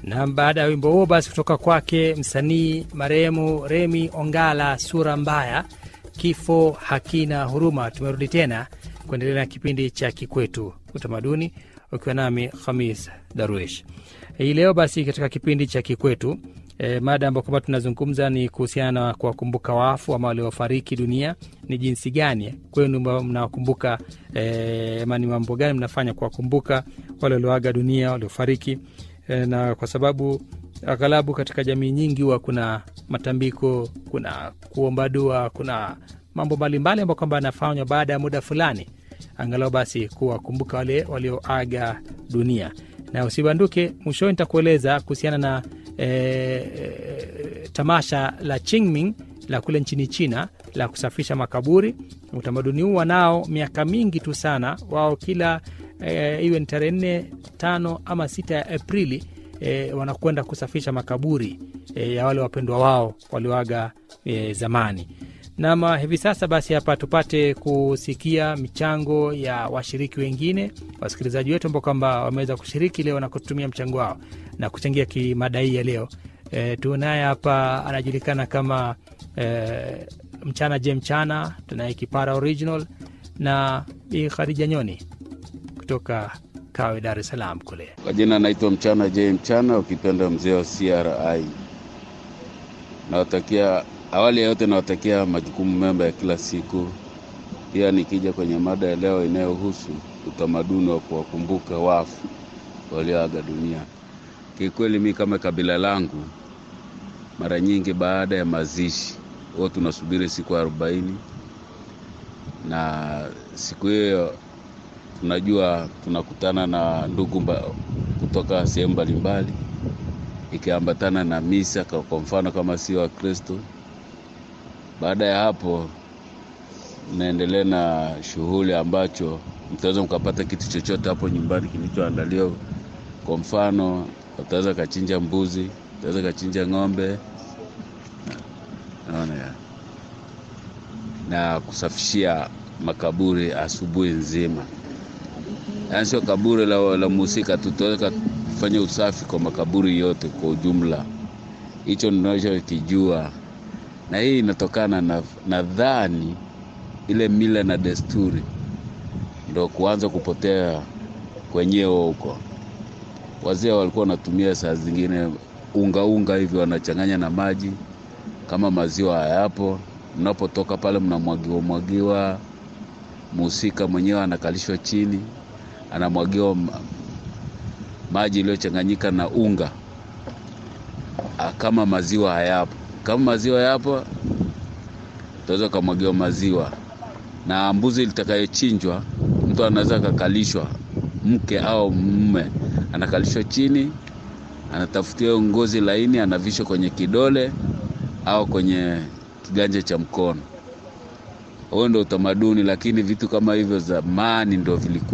Na baada ya wimbo huo basi kutoka kwake msanii marehemu Remi Ongala, sura mbaya, kifo hakina huruma. Tumerudi tena kuendelea na kipindi cha Kikwetu Utamaduni, ukiwa nami Khamis Darwish hii leo. Basi katika kipindi cha Kikwetu e, mada ambayo kwamba tunazungumza ni kuhusiana na kuwakumbuka wafu ama waliofariki dunia. Ni jinsi gani kwenu mnawakumbuka e, ama ni mambo gani mnafanya kuwakumbuka wale walioaga dunia, waliofariki e, na kwa sababu aghalabu katika jamii nyingi huwa kuna matambiko, kuna kuomba dua, kuna mambo mbalimbali ambayo kwamba yanafanywa baada ya muda fulani, angalau basi kuwakumbuka wale walioaga dunia. Na usibanduke, mwishoni nitakueleza kuhusiana na e, e, tamasha la Qingming la kule nchini China la kusafisha makaburi. Utamaduni huu wanao miaka mingi tu sana, wao kila e, iwe ni tarehe nne, tano ama sita ya Aprili e, wanakwenda kusafisha makaburi e, ya wale wapendwa wao walioaga e, zamani. Nama hivi sasa basi, hapa tupate kusikia michango ya washiriki wengine, wasikilizaji wetu ambao kwamba wameweza kushiriki leo na kutumia mchango wao na kuchangia kimada hii ya leo. E, tunaye hapa anajulikana kama e, mchana je mchana, tunaye kipara original na Bi Khadija Nyoni kutoka Kawe, Dar es Salaam kule. Kwa jina naitwa mchana je mchana, ukipenda mzee wa CRI. Nawatakia awali ya yote nawatakia majukumu mema ya kila siku. Pia nikija kwenye mada ya leo inayohusu utamaduni wa kuwakumbuka wafu walioaga dunia, kikweli mi kama kabila langu, mara nyingi baada ya mazishi huwa tunasubiri siku arobaini, na siku hiyo tunajua tunakutana na ndugu mba, kutoka sehemu mbalimbali ikiambatana na misa, kwa mfano kama sio Wakristo baada ya hapo mnaendelea na shughuli ambacho mtaweza mkapata kitu chochote hapo nyumbani kilichoandaliwa. Kwa mfano, utaweza kachinja mbuzi, utaweza kachinja ng'ombe, naona ya na kusafishia makaburi asubuhi nzima, yaani sio kaburi la, la muhusika tu, tutaweza kufanya usafi kwa makaburi yote kwa ujumla. Hicho ninachokijua na hii inatokana na nadhani ile mila na desturi ndo kuanza kupotea kwenyewe huko. Wazee walikuwa wanatumia saa zingine unga unga hivi wanachanganya na maji, kama maziwa hayapo, mnapotoka pale mnamwagiwa mwagiwa, muhusika mwenyewe anakalishwa chini, anamwagiwa maji iliyochanganyika na unga kama maziwa hayapo kama maziwa yapo, utaweza ukamwagiwa maziwa. Na mbuzi litakayochinjwa, mtu anaweza akakalishwa, mke au mume anakalishwa chini, anatafutiwa ngozi laini, anavishwa kwenye kidole au kwenye kiganja cha mkono. Huo ndo utamaduni, lakini vitu kama hivyo zamani ndo vilikuwa